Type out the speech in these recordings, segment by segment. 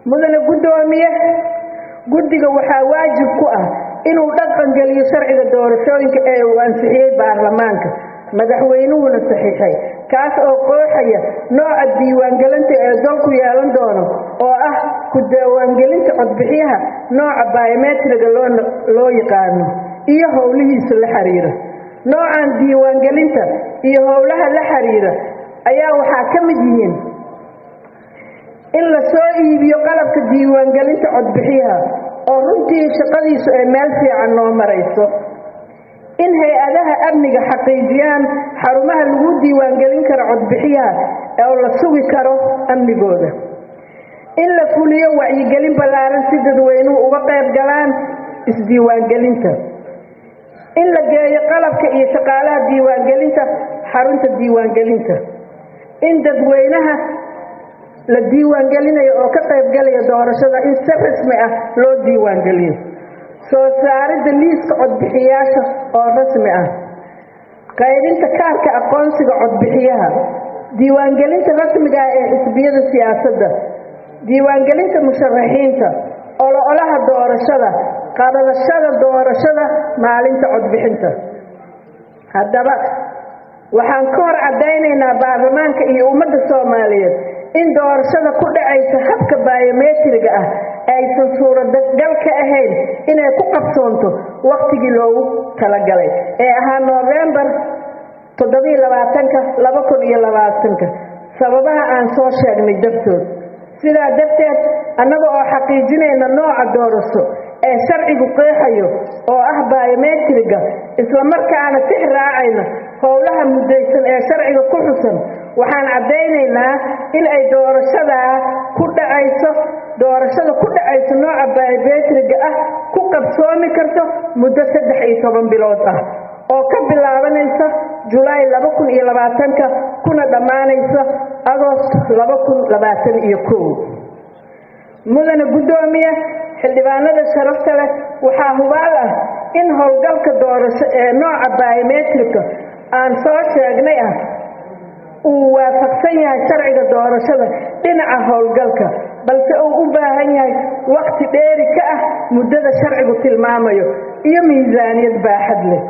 mudane guddoomiye guddiga waxaa waajib ku ah inuu dhaqangeliyo sharciga doorashooyinka ee uu ansixiyey baarlamaanka madaxweynuhuna saxiixay kaas oo qooxaya nooca diiwaangelinta ee dalku yeelan doono oo ah ku diiwaangelinta codbixiyaha nooca biometriga loo yaqaano iyo howlihiisa la xiriira noocan diiwaangelinta iyo howlaha la xiriira ayaa waxaa ka mid yihiin in la soo iibiyo qalabka diiwaangelinta codbixiyaha oo runtii shaqadiisu ay meel fiican noo marayso in hay-adaha amniga xaqiijiyaan xarumaha lagu diiwaangelin karo codbixiyaha oo la sugi karo amnigooda in la fuliyo wacyigelin ballaaran si dadweynuhu uga qayb galaan isdiiwaangelinta in la geeyo qalabka iyo shaqaalaha diiwaangelinta xarunta diiwaangelinta in dadweynaha la diiwaangelinayo oo ka qaybgalaya doorashada in si rasmi ah loo diiwaangeliyo soo saaridda liiska codbixiyaasha oo rasmi ah qaybinta kaarka aqoonsiga codbixiyaha diiwaangelinta rasmiga ah ee xisbiyada siyaasadda diiwaangelinta musharaxiinta ololaha doorashada qabadashada doorashada maalinta codbixinta haddaba waxaan ka hor caddaynaynaa baarlamaanka iyo ummadda soomaaliyeed in doorashada ku dhacaysa habka biometriga ah aysan suuragal ka ahayn inay ku qabsoonto wakhtigii loogu talagalay ee ahaa noofembar toddobiiy labaatanka laba kun iyo labaatanka sababaha aan soo sheegnay dartood sidaa darteed annaga oo xaqiijinayna nooca doorasho ee sharcigu qeexayo oo ah biometriga islamarkaana tix raacayna howlaha muddaysan ee sharciga ku xusan waxaan caddaynaynaa in ay doorashadaa ku dhacayso doorashada ku dhacayso nooca biometriga ah ku qabsoomi karto muddo saddex iyo toban bilood ah oo ka bilaabanaysa julaay laba kun iyo labaatanka kuna dhammaanaysa agost laba kun labaatan iyo kow mudane guddoomiye xildhibaanada sharafta leh waxaa hubaal ah in howlgalka doorasho ee nooca biometrika aan soo sheegnay ah uu waafaqsan yahay sharciga doorashada dhinaca howlgalka balse uu u baahan yahay wakhti dheeri ka ah muddada sharcigu tilmaamayo iyo miisaaniyad baaxad leh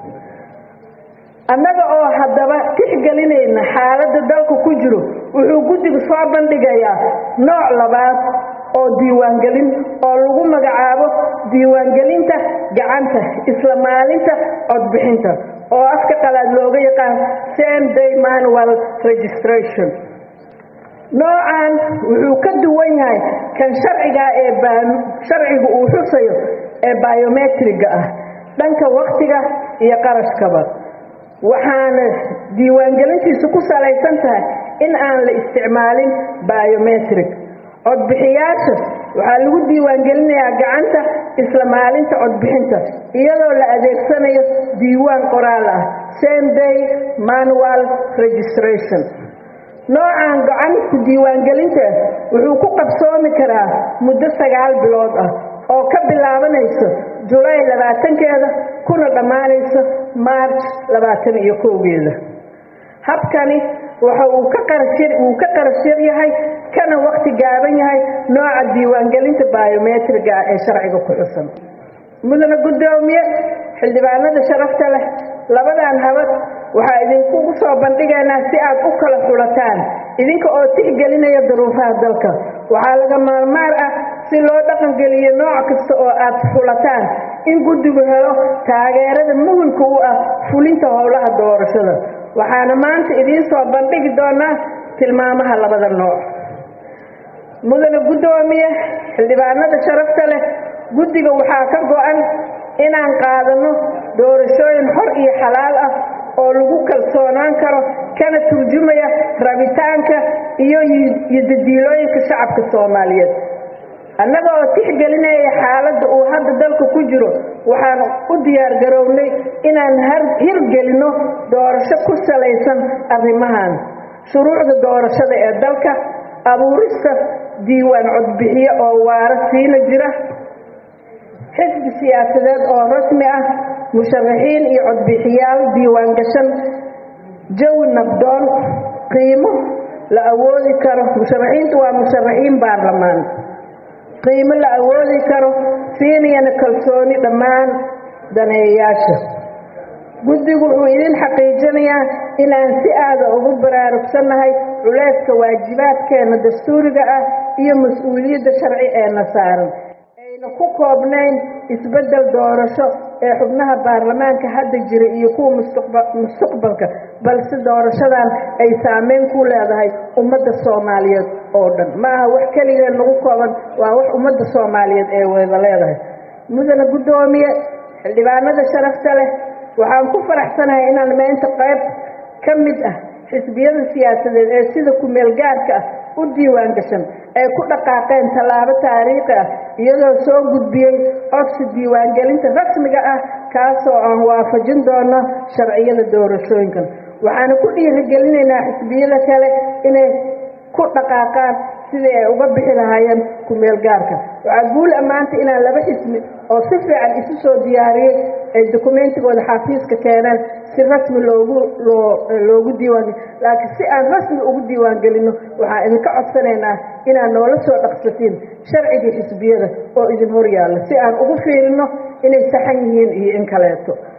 annaga oo haddaba tixgelinayna xaaladda dalku ku jiro wuxuu guddigu soo bandhigayaa nooc labaad oo diiwaangelin oo lagu magacaabo diiwaangelinta gacanta isla maalinta codbixinta oo afka qalaad looga yaqaan same day manual registration noocan wuxuu ka duwan yahay kan sharciga ee sharcigu uu xusayo ee biometriga ah dhanka wakhtiga iyo qarashkaba waxaana diiwaangelintiisu ku salaysan tahay in aan la isticmaalin biometric codbixiyaasha waxaa lagu diiwaangelinayaa gacanta isla maalinta codbixinta iyadoo la adeegsanayo diiwaan qoraal ah same day manual registration noocan gacanku diiwaangelinta wuxuu ku qabsoomi karaa muddo sagaal bilood ah oo ka bilaabanayso julaay labaatankeeda kuna dhammaanayso maarj labaatan iyo kowgeeda habkani waxa uu ka qarashir uu ka qarashir yahay kana wakhti gaaban yahay nooca diiwaangelinta biometriga ah ee sharciga ku xusan mudane guddoomiye xildhibaanada sharafta leh labadan habad waxaa idinkugu soo bandhigaynaa si aad u kala xulataan idinka oo tixgelinaya duruufaha dalka waxaa laga maarmaar ah si loo dhaqangeliyo nooc kasta oo aad xulataan in guddigu helo taageerada muhimka u ah fulinta howlaha doorashada waxaana maanta idiin soo bandhigi doonaa tilmaamaha labada nooc mudane guddoomiye xildhibaanada sharafta leh guddiga waxaa ka go-an inaan qaadano doorashooyin xor iyo xalaal ah oo lagu kalsoonaan karo kana turjumaya rabitaanka iyo yodadiilooyinka shacabka soomaaliyeed annaga oo tixgelinaya xaaladda uu hadda dalka ku jiro waxaan u diyaar garownay inaan hirgelinno doorasho ku salaysan arrimahan shuruucda doorashada ee dalka abuurista diiwaan codbixiyo oo waara siina jira xisbi siyaasadeed oo rasmi ah musharaxiin iyo codbixiyaal diiwaan gashan jawi nabdoon qiimo la awoodi karo musharaxiintu waa musharaxiin baarlamaan qiimo la awoodi karo siinayana kalsooni dhammaan daneeyayaasha guddigu wuxuu idin xaqiijinayaa inaan si aada ugu baraarugsannahay culayska waajibaadkeenna dastuuriga ah iyo mas-uuliyadda sharci eena saaran ayna ku koobnayn isbeddel doorasho ee xubnaha baarlamaanka hadda jira iyo kuwa mustaqbalka balse doorashadan ay saameyn ku leedahay ummadda soomaaliyeed oo dhan ma aha wax keligeen nagu kooban waa wax ummadda soomaaliyeed ee wada leedahay mudana guddoomiye xildhibaanada sharafta leh waxaan ku faraxsanahay inaan meynta qayb ka mid ah xisbiyada siyaasadeed ee sida ku-meel gaarka ah u diiwaan gashan ay ku dhaqaaqeen tallaabo taariikhi ah iyadoo soo gudbiyey codsi diiwaangelinta rasmiga ah kaasoo aan waafajin doono sharciyada doorashooyinkan waxaana ku dhiirigelinaynaa xisbiyada kale inay ku dhaqaaqaan sidii ay uga bixi lahaayeen ku-meel gaarka waxaa guul ammaanta inaan laba xisbi oo si fiican isu soo diyaariyey ay dokumentigooda xafiiska keeneen si rasmi loogu loogu diiwaangeli laakiin si aan rasmi ugu diiwaangelino waxaan idinka codsanaynaa inaad noola soo dhaqsatiin sharcigii xisbiyada oo idin hor yaalla si aan ugu fiirino inay saxan yihiin iyo in kaleeto